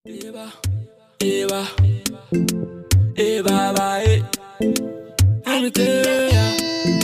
Eva, Eva, Eva, va, eh. Let me tell ya.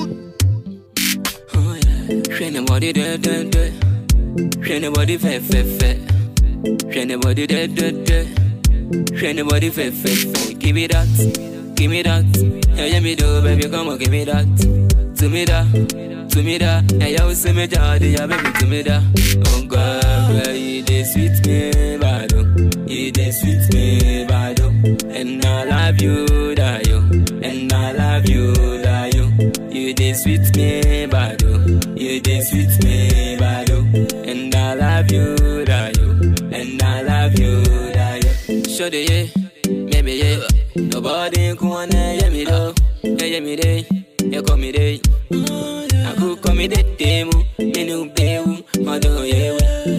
Oh yeah. Shake the body, de, de, de. Shake the body, fe, fe, fe. Shake the body, de, de, de. Shake the body, fe, fe, fe. Give me that, give me that. Yeah, yeah, me do, baby, come on, give me that. To me that, to me that. Yeah, yeah, we see me daddy, yeah, baby, to me that. Oh God, girl, you dey sweet me, bad oh. You dey sweet me, bad oh. And I love you, that yo. And I love you, that yo. You dey sweet me, bad oh. You dey sweet me, bad oh. And I love you, that yo. And I love you, that yo. Show the yeah, maybe yeah. Nobody can wanna hear me though. Yeah, yeah, me day. Yeah, call me day. I could call me the demo. Me new baby. Mother, yeah,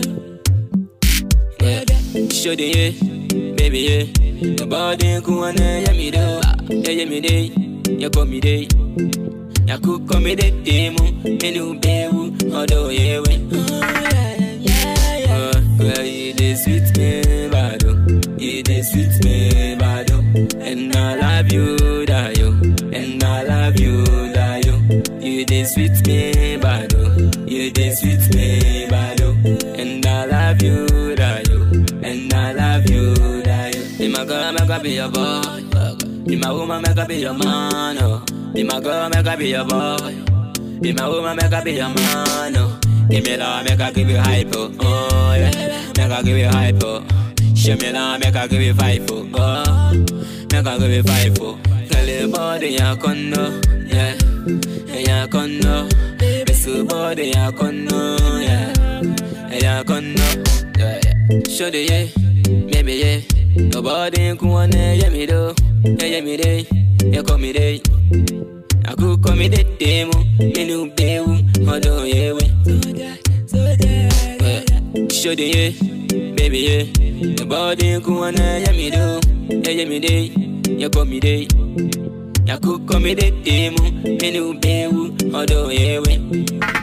yeah. Show the yeah, baby yeah. Nobody can wanna hear me though. Yeah, yeah, me day. Yeah, call me day. Yeah, could call me the demo. Me new baby. Mother, yeah, yeah. Uh, girl, you dey sweet me, bad oh. You dey sweet me, bad oh. And I love you, that yo. And I love you, that yo. You dey sweet me, bad oh. You dey sweet me, bad oh. And I love you, that yo. And I love you, that yo. Be my girl, make I be your boy. Be my woman, make I be your man, oh. Be my girl, make I be your boy. Be my woman, make I be your man, oh. Give me love, make I give you hype, oh. oh yeah. Make I give you hype, oh. Show me love, make I give you five, oh. oh. Make I give you five, oh. Tell your body ya kondo, yeah. Ya kondo. Besu body ya kondo, yeah. Ya kondo, yeah. yeah. Show the yeah, maybe yeah. Nobody can wanna hear me though. Yeah, yeah, me day. Yeah, call me day. I could call me the demo, me new baby, mother, yeah, we. Yeah. Show the yeah, baby, yeah. Nobody can wanna hear me though. Yeah, yeah, me day. Yeah, call me day. Yeah, could call me the demo, me new baby, mother, yeah, we.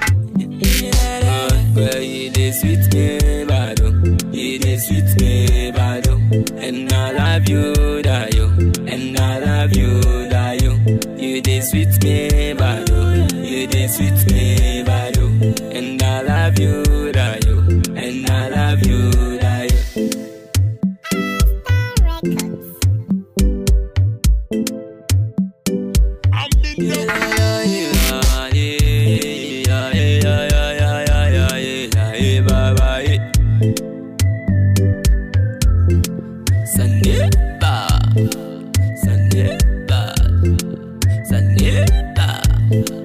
Uh, girl, you dey sweet me, bad oh. You dey sweet me, bad oh. And I love you, that yo. And I love you, that yo. You dey sweet me, bad oh. You dey sweet me, bad oh. And I love you, that yo. And I love you, that yo. Yeah, yeah, yeah, yeah, yeah, yeah, yeah, yeah, yeah, yeah, yeah, yeah, bye, bye, yeah. Saneba, Saneba, Saneba.